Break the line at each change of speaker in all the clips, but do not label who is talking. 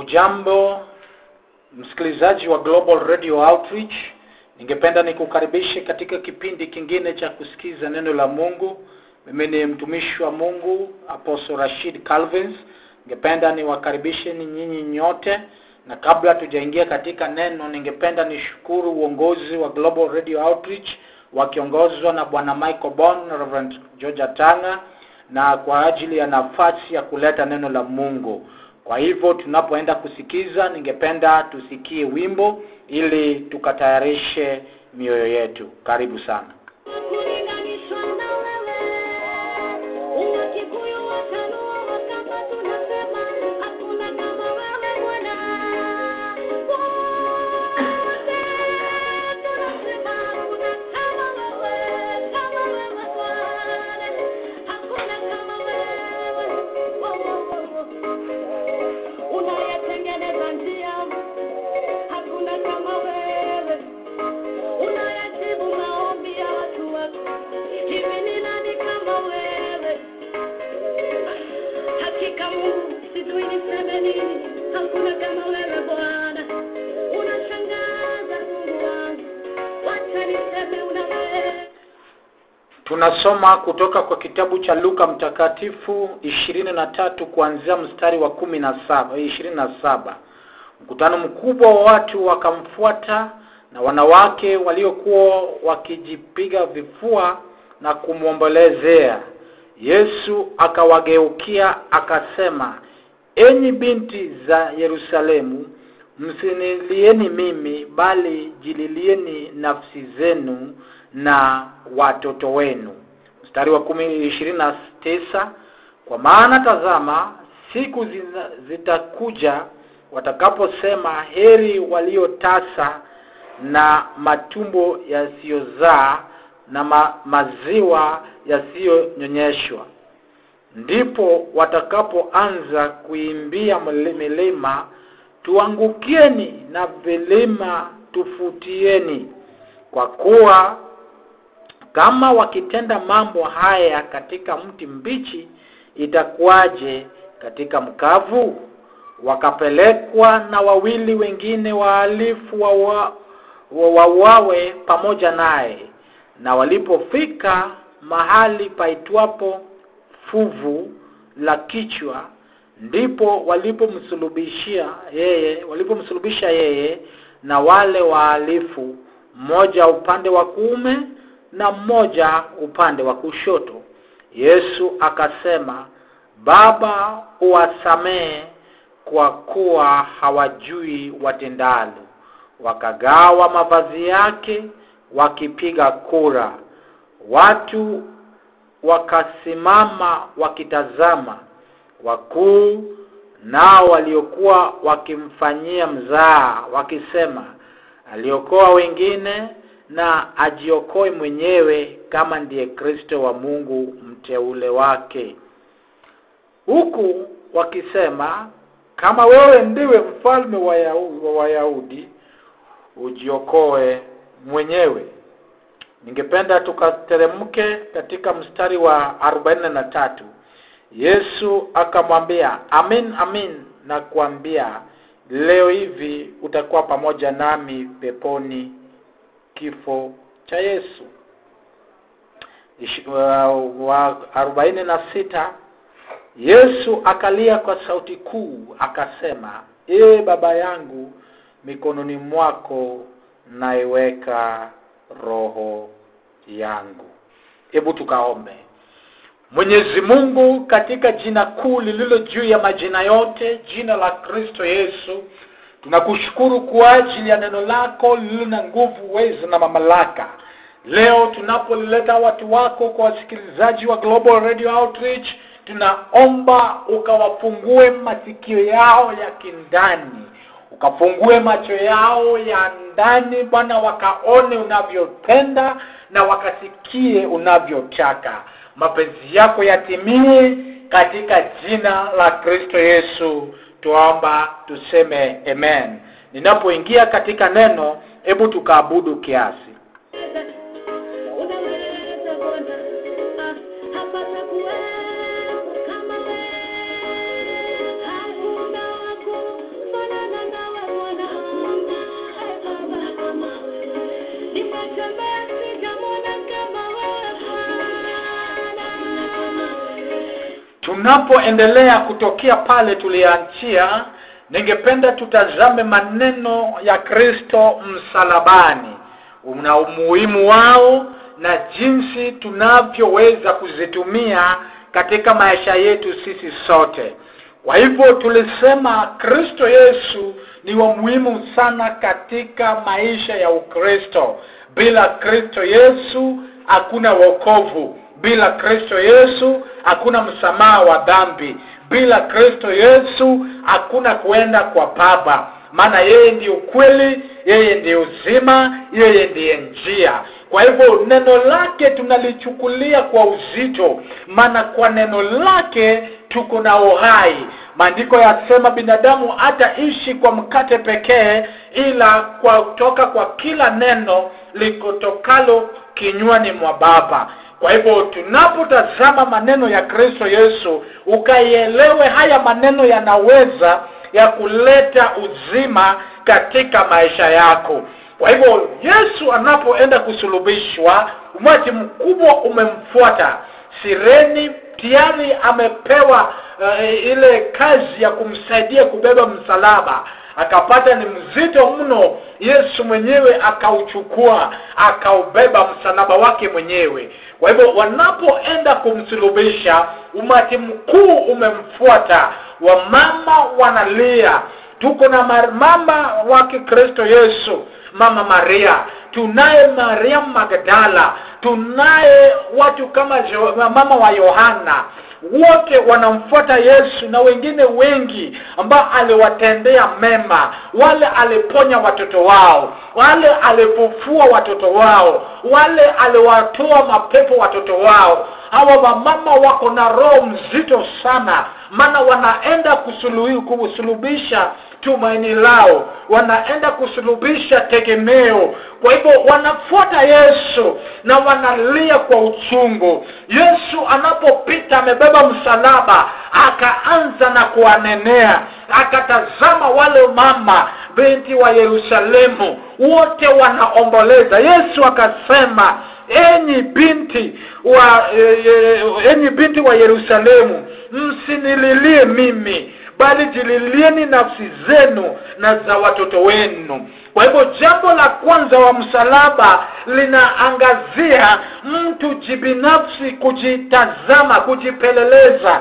Hujambo msikilizaji wa Global Radio Outreach, ningependa nikukaribishe katika kipindi kingine cha kusikiza neno la Mungu. Mimi ni mtumishi wa Mungu Apostle Rashid Calvins. Ningependa niwakaribishe ni nyinyi nyote, na kabla tujaingia katika neno, ningependa nishukuru uongozi wa Global Radio Outreach wakiongozwa na Bwana Michael Bon na Reverend George Tanga na kwa ajili ya nafasi ya kuleta neno la Mungu. Kwa hivyo tunapoenda kusikiza, ningependa tusikie wimbo ili tukatayarishe mioyo yetu. Karibu sana.
Kulinganishwa na wewe, Wakikuyu, Wajaluo, Wakamba tunasema hakuna kama wewe Bwana. Wote tunasema hakuna kama wewe, kama wewe Bwana. Hakuna kama wewe. Oh, oh, oh, oh. Unayetengeneza njia, hakuna kama wewe unayajibu maombi ya watu wako. Hivi ni nani kama wewe? Hakika Mungu, sijui niseme nini, hakuna kama wewe Bwana. Unashangaza Mungu wangu, wacha niseme unaweza.
Tunasoma kutoka kwa kitabu cha Luka mtakatifu ishirini na tatu kuanzia mstari wa kumi na saba ishirini na saba. Mkutano mkubwa wa watu wakamfuata na wanawake waliokuwa wakijipiga vifua na kumwombolezea. Yesu akawageukia akasema, enyi binti za Yerusalemu, msinilieni mimi, bali jililieni nafsi zenu na watoto wenu. Mstari wa kumi ishirini na tisa kwa maana tazama, siku zina- zitakuja watakaposema, heri waliotasa na matumbo yasiyozaa na ma, maziwa yasiyonyonyeshwa ndipo watakapoanza kuimbia mli- milima tuangukieni na vilima tufutieni kwa kuwa kama wakitenda mambo haya katika mti mbichi itakuwaje katika mkavu wakapelekwa na wawili wengine wahalifu wawa- wa- wauawe pamoja naye na walipofika mahali paitwapo fuvu la kichwa ndipo walipomsulubishia yeye walipomsulubisha yeye na wale wahalifu mmoja upande wa kuume na mmoja upande wa kushoto yesu akasema baba uwasamehe kwa kuwa hawajui watendalo wakagawa mavazi yake wakipiga kura watu wakasimama wakitazama wakuu nao waliokuwa wakimfanyia mzaa wakisema aliokoa wengine na ajiokoe mwenyewe kama ndiye kristo wa mungu mteule wake huku wakisema kama wewe ndiwe mfalme wa Yahu- wa wayahudi ujiokoe mwenyewe ningependa tukateremke katika mstari wa arobaini na tatu yesu akamwambia amin amin na kuambia leo hivi utakuwa pamoja nami peponi kifo cha yesu Ishi- wa- wa arobaini na sita yesu akalia kwa sauti kuu akasema ee baba yangu mikononi mwako naiweka roho yangu hebu tukaombe mwenyezi mungu katika jina kuu lililo juu ya majina yote jina la kristo yesu tunakushukuru kwa ajili ya neno lako lililo na nguvu uwezo na mamlaka leo tunapolileta watu wako kwa wasikilizaji wa global radio outreach tunaomba ukawafungue masikio yao ya kindani ukafungue macho yao ya ndani bwana wakaone unavyopenda na wakasikie unavyotaka mapenzi yako yatimie katika jina la kristo yesu tuomba tuseme amen ninapoingia katika neno hebu tukaabudu kiasi
Unaweza Bwana, ah, hapata kuwepo kama wewe. Hakuna wa
tunapoendelea kutokea pale tulianzia ningependa tutazame maneno ya kristo msalabani na umuhimu wao na jinsi tunavyoweza kuzitumia katika maisha yetu sisi sote kwa hivyo tulisema kristo yesu ni wa muhimu sana katika maisha ya ukristo bila kristo yesu hakuna wokovu bila kristo yesu hakuna msamaha wa dhambi bila kristo yesu hakuna kuenda kwa baba maana yeye ndiyo ukweli yeye ndiyo uzima yeye ndiye njia kwa hivyo neno lake tunalichukulia kwa uzito maana kwa neno lake tuko na uhai maandiko yasema binadamu hataishi kwa mkate pekee ila kwa kutoka kwa kila neno likotokalo kinywani mwa baba kwa hivyo tunapotazama maneno ya kristo yesu ukaielewe haya maneno yanaweza ya kuleta uzima katika maisha yako kwa hivyo yesu anapoenda kusulubishwa umati mkubwa umemfuata sireni tayari amepewa uh, ile kazi ya kumsaidia kubeba msalaba akapata ni mzito mno yesu mwenyewe akauchukua akaubeba msalaba wake mwenyewe kwa hivyo wanapoenda kumsulubisha umati mkuu umemfuata wamama wanalia tuko na mama wake kristo yesu mama maria tunaye maria magdala tunaye watu kama jo, mama wa yohana wote wanamfuata yesu na wengine wengi ambao aliwatendea mema wale aliponya watoto wao wale alifufua watoto wao wale aliwatoa mapepo watoto wao hawa wamama wako na roho mzito sana maana wanaenda kusulubisha tumaini lao wanaenda kusulubisha tegemeo kwa hivyo wanafuata yesu na wanalia kwa uchungu yesu anapopita amebeba msalaba akaanza na kuwanenea akatazama wale mama binti wa yerusalemu wote wanaomboleza yesu akasema enyi binti wa e, e, enyi binti wa yerusalemu msinililie mimi bali jililieni nafsi zenu na za watoto wenu kwa hivyo jambo la kwanza wa msalaba linaangazia mtu jibinafsi kujitazama kujipeleleza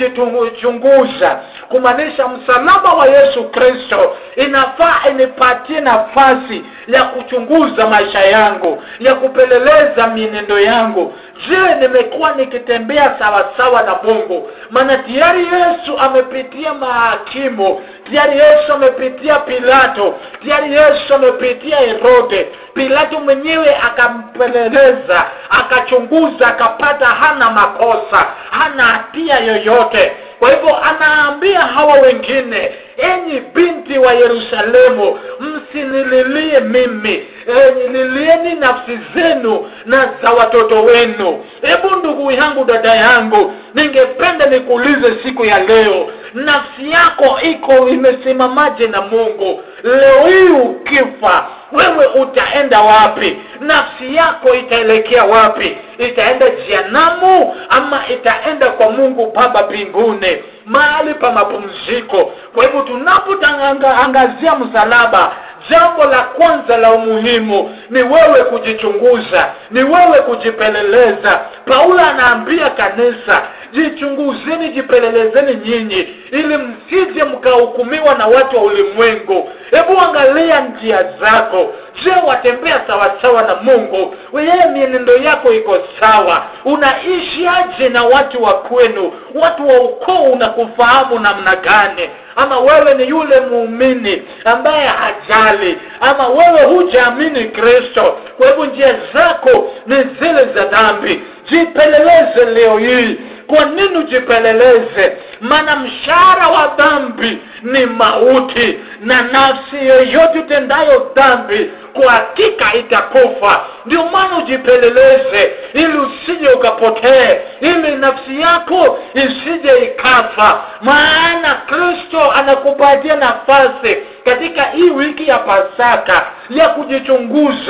kujichunguza kumaanisha msalaba wa yesu kristo inafaa inipatie nafasi ya kuchunguza maisha yangu ya kupeleleza mienendo yangu je nimekuwa nikitembea sawasawa na mungu maana tayari yesu amepitia mahakimu tayari yesu amepitia pilato tayari yesu amepitia herode pilato mwenyewe akampeleleza akachunguza akapata hana makosa hana hatia yoyote kwa hivyo anaambia hawa wengine enyi binti wa yerusalemu msinililie mimi e, lilieni nafsi zenu na za watoto wenu hebu ndugu yangu dada yangu ningependa nikuulize siku ya leo nafsi yako iko imesimamaje na mungu leo hii ukifa wewe utaenda wapi nafsi yako itaelekea wapi itaenda jianamu ama itaenda kwa mungu baba mbinguni mahali pa mapumziko kwa hivyo tunapoangazia msalaba jambo la kwanza la umuhimu ni wewe kujichunguza ni wewe kujipeleleza paulo anaambia kanisa jichunguzeni jipelelezeni nyinyi ili msije mkahukumiwa na watu wa ulimwengu hebu angalia njia zako je watembea sawasawa na mungu yeye mienendo yako iko sawa unaishi aje na watu wa kwenu watu wa ukoo unakufahamu namna gani ama wewe ni yule muumini ambaye hajali ama wewe hujaamini kristo kwa hivyo njia zako ni zile za dhambi jipeleleze leo hii kwa nini ujipeleleze maana mshahara wa dhambi ni mauti na nafsi yoyote utendayo dhambi kwa hakika itakufa ndio maana ujipeleleze ili usije ukapotee ili nafsi yako isije ikafa maana kristo anakupatia nafasi katika hii wiki ya pasaka ya kujichunguza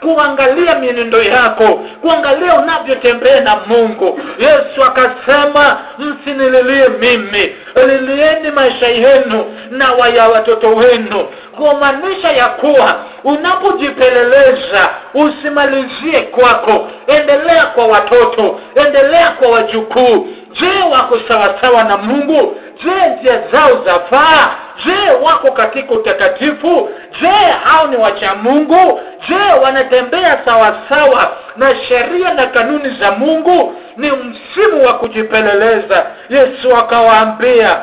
kuangalia mienendo yako kuangalia unavyotembea na mungu yesu akasema msinililie mimi lilieni maisha yenu na waya watoto wenu kumaanisha ya kuwa unapojipeleleza usimalizie kwako endelea kwa watoto endelea kwa wajukuu je wako sawasawa na mungu je njia zao zafaa je wako katika utakatifu je hao ni wacha mungu je wanatembea sawasawa na sheria na kanuni za mungu ni msimu wa kujipeleleza yesu akawaambia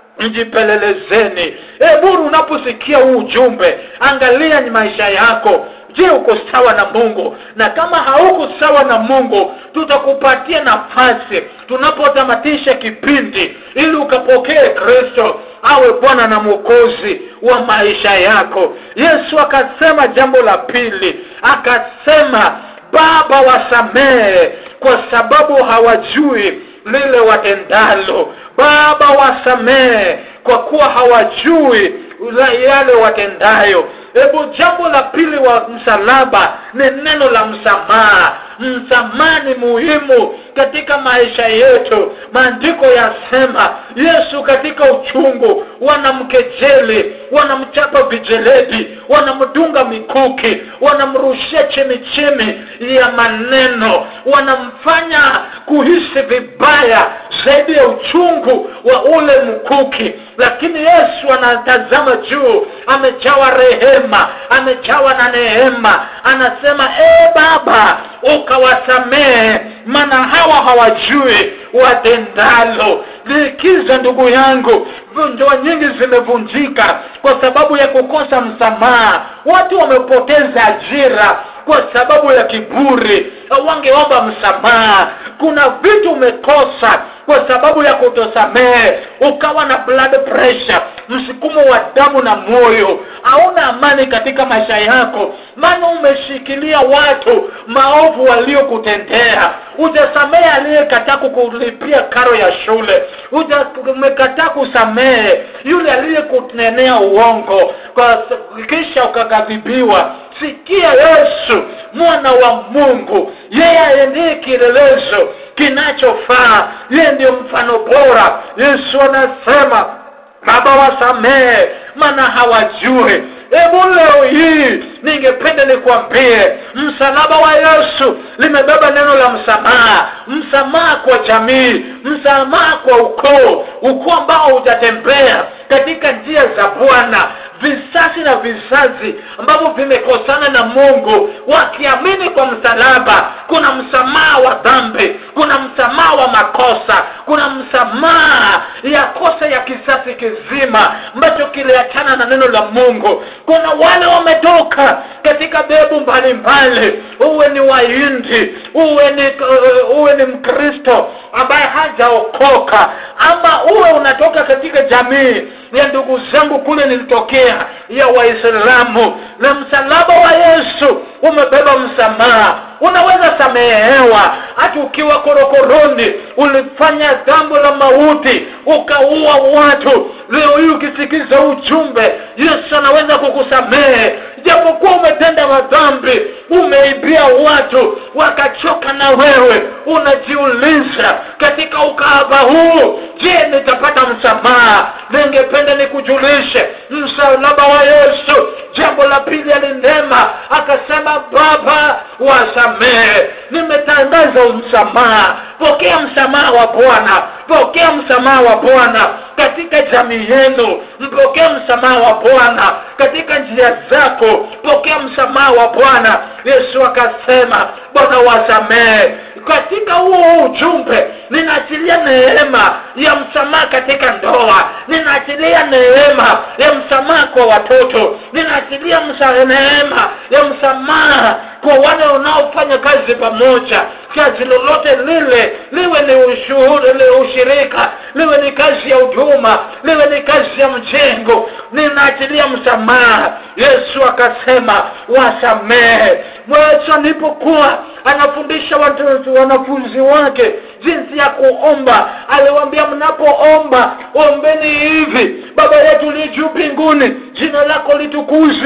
mjipelelezeni eburu unaposikia huu ujumbe angalia ni maisha yako je uko sawa na mungu na kama hauko sawa na mungu tutakupatia nafasi tunapotamatisha kipindi ili ukapokee kristo awe bwana na mwokozi wa maisha yako yesu akasema jambo la pili akasema baba wasamehe kwa sababu hawajui lile watendalo baba wasamehe kwa kuwa hawajui la yale watendayo hebu jambo la pili wa msalaba ni neno la msamaha msamaha ni muhimu katika maisha yetu maandiko yasema yesu katika uchungu wanamkejeli wanamchapa vijeledi wanamdunga mikuki wanamrushia chini chini ya maneno wanamfanya kuhisi vibaya zaidi ya uchungu wa ule mkuki lakini yesu anatazama juu amejawa rehema amejawa na neema anasema ee baba ukawasamehe maana hawa hawajui watendalo likiza ndugu yangu ndoa nyingi zimevunjika kwa sababu ya kukosa msamaha watu wamepoteza ajira kwa sababu ya kiburi wangeomba msamaha kuna vitu umekosa kwa sababu ya kutosamehe ukawa na blood pressure msukumo wa damu na moyo hauna amani katika maisha yako maana umeshikilia watu maovu waliokutendea ujasamehe aliyekataa kukulipia karo ya shule Uja, umekataa kusamehe yule aliyekunenea uongo kwa kisha ukaghadhibiwa sikia yesu mwana wa mungu yeye ndiye kielelezo kinachofaa yeye ndiyo mfano bora yesu anasema baba wasamehe maana hawajue hebu leo hii ningependa nikwambie msalaba wa yesu limebeba neno la msamaha msamaha kwa jamii msamaha kwa ukoo ukoo ambao hujatembea katika njia za bwana visasi na vizazi ambavyo vimekosana na mungu wakiamini kwa msalaba kuna msamaha wa dhambi kuna msamaha wa makosa kuna msamaha ya kosa ya kisasi kizima ambacho kiliachana na neno la mungu kuna wale wametoka katika bebu mbalimbali uwe ni wahindi uwe ni uh, uwe ni mkristo ambaye hajaokoka ama uwe unatoka katika jamii ya ndugu zangu kule nilitokea ya waislamu na msalaba wa yesu umebeba msamaha unaweza samehewa hata ukiwa korokoroni ulifanya jambo la mauti ukaua watu leo hii ukisikiza ujumbe yesu anaweza kukusamehe japokuwa umetenda madhambi umeibia watu wakachoka na wewe unajiuliza katika ukahaba huu je nitapata msamaha ningependa nikujulishe msalaba wa yesu jambo la pili alinema akasema baba wasamehe nimetangaza msamaha pokea msamaha wa bwana pokea msamaha wa bwana katika jamii yenu mpokee msamaha wa bwana katika njia zako pokea msamaha wa bwana yesu akasema bwana wasamehe katika huo ujumbe ninaachilia neema ya msamaha katika ndoa ninaachilia neema ya msamaha kwa watoto ninaachilia msa, neema ya msamaha kwa wale unaofanya kazi pamoja kazi lolote lile liwe ni ushuhuri ni ushirika liwe ni kazi ya huduma liwe ni kazi ya mjengo ninaachilia msamaha yesu akasema wasamehe yesu alipokuwa anafundisha watu wanafunzi wake jinsi ya kuomba aliwaambia mnapoomba ombeni hivi baba yetu li juu mbinguni jina lako litukuzwe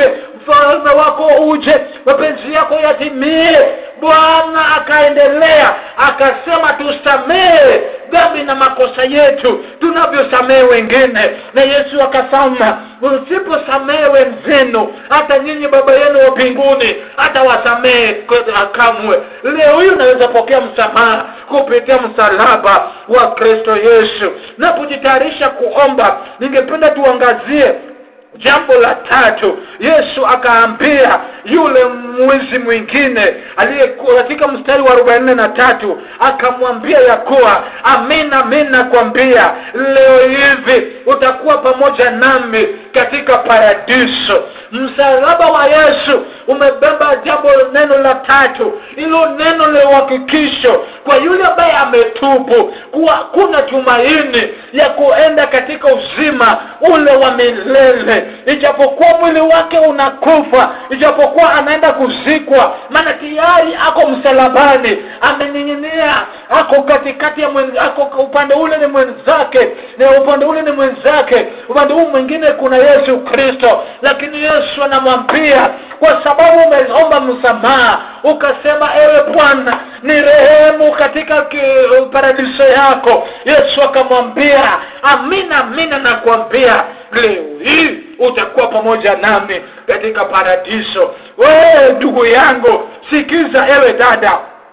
ufalme wako uje mapenzi yako yatimie bwana akaendelea akasema tusamehe dhambi na makosa yetu tunavyosamehe wengine na yesu akasema usiposamehe wenzenu hata nyinyi baba yenu wa mbinguni hata wasamehe kamwe leo hii unaweza pokea msamaha kupitia msalaba wa kristo yesu na kujitayarisha kuomba ningependa tuangazie jambo la tatu yesu akaambia yule mwizi mwingine aliyekuwa katika mstari wa arobaini na tatu akamwambia ya kuwa amina amina kwambia leo hivi utakuwa pamoja nami katika paradiso msalaba wa yesu umebeba jambo neno la tatu ilo neno la uhakikisho kwa yule ambaye ametubu kuwa kuna tumaini ya kuenda katika uzima ule wa milele ijapokuwa mwili wake unakufa ijapokuwa anaenda kuzikwa maana tayari ako msalabani amening'inia ako katikati ya mwen, ako upande ule ni mwenzake na upande ule ni mwenzake upande huu mwingine kuna yesu kristo lakini yesu anamwambia kwa sababu umeomba msamaha ukasema ewe bwana ni rehemu katika ki- paradiso yako yesu akamwambia amina amina nakwambia leo hii utakuwa pamoja nami katika paradiso wewe ndugu yangu sikiza ewe dada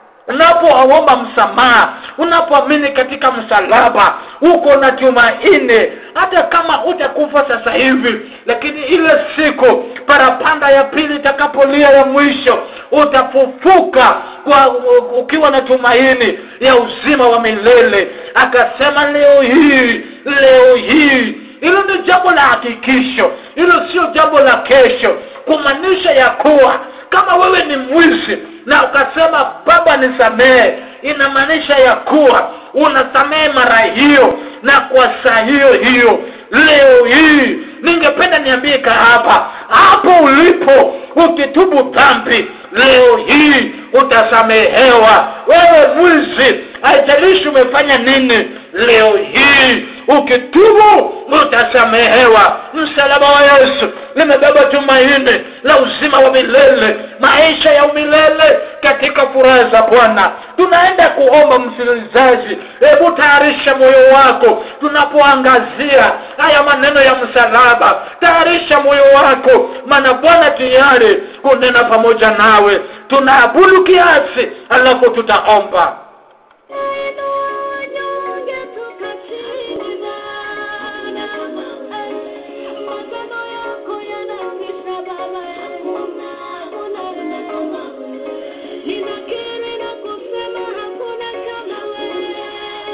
unapoomba msamaha unapoamini katika msalaba uko na tumaini hata kama utakufa sasa hivi lakini ile siku parapanda ya pili itakapolia ya mwisho utafufuka kwa ukiwa na tumaini ya uzima wa milele akasema leo hii leo hii hilo ni jambo la hakikisho hilo sio jambo la kesho kumaanisha ya kuwa kama wewe ni mwizi na ukasema baba nisamehe inamaanisha ya kuwa unasamehe mara hiyo na kwa saa hiyo hiyo leo hii ningependa niambie kahaba hapo ulipo ukitubu dhambi leo hii utasamehewa wewe mwizi haijalishi umefanya nini leo hii ukitubu utasamehewa msalaba wa yesu limebeba tumaini la uzima wa milele maisha ya umilele katika furaha za bwana tunaenda kuomba msikilizaji hebu tayarisha moyo wako tunapoangazia haya maneno ya msalaba tayarisha moyo wako maana bwana tayari kunena pamoja nawe tunaabudu kiasi alafu tutaomba
Ninakiri na kusema hakuna kama wewe,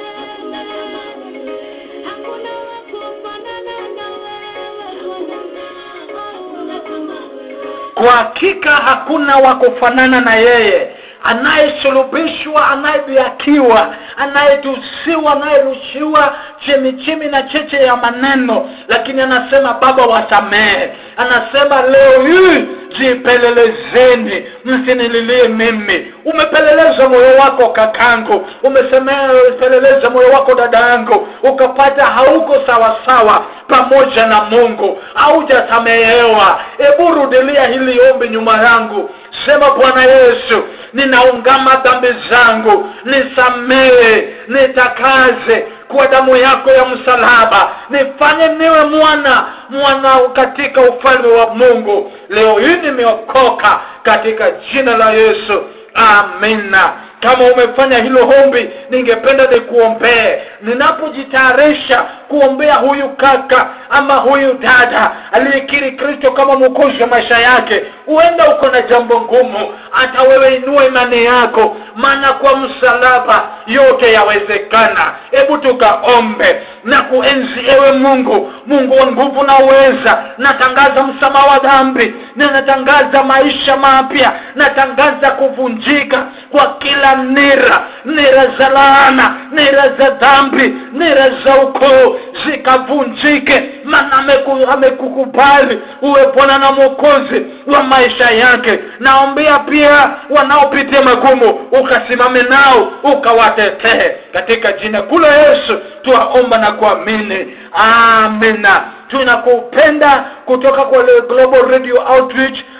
hakuna wa kufanana na wewe, hakuna kama wewe.
kwa hakika hakuna wa kufanana na yeye anayesulubishwa anayedhiakiwa anayetusiwa anayerushiwa chemichemi na cheche ya maneno lakini anasema baba wasamehe anasema leo hii jipelelezeni msinililie mimi umepeleleza moyo wako kakangu umepeleleza moyo wako dada yangu ukapata hauko sawasawa pamoja na mungu haujasamehewa hebu rudilia hili ombi nyuma yangu sema bwana yesu ninaungama dhambi zangu nisamehe nitakaze kwa damu yako ya msalaba nifanye niwe mwana mwana katika ufalme wa mungu leo hii nimeokoka katika jina la yesu amina kama umefanya hilo ombi ningependa nikuombee ninapojitayarisha kuombea huyu kaka ama huyu dada aliyekiri kristo kama mwokozi wa maisha yake huenda uko na jambo ngumu hata wewe inua imani yako maana kwa msalaba yote yawezekana hebu tukaombe na kuenzi ewe mungu mungu wa nguvu na uweza natangaza msamaha wa dhambi na natangaza maisha mapya natangaza kuvunjika kwa kila nira nira za laana nira za dhambi nira za ukoo zikavunjike maana ameku- amekukubali uwe bwana na mwokozi wa maisha yake naombea pia wanaopitia magumu ukasimame nao ukawatetee katika jina kula yesu tuwaomba na kuamini amina tunakupenda kutoka kwa Global Radio Outreach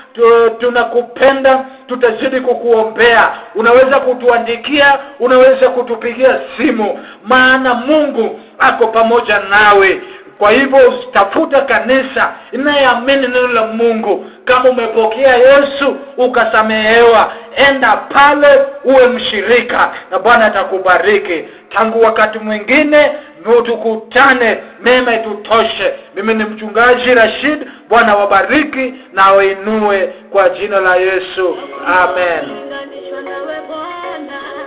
tu, tunakupenda tutazidi kukuombea unaweza kutuandikia unaweza kutupigia simu maana mungu ako pamoja nawe kwa hivyo tafuta kanisa inayeamini neno la mungu kama umepokea yesu ukasamehewa enda pale uwe mshirika na bwana atakubariki tangu wakati mwingine tukutane mema itutoshe mimi ni mchungaji rashid bwana wabariki na wainue kwa jina la yesu amen
Unganishwa nawe Bwana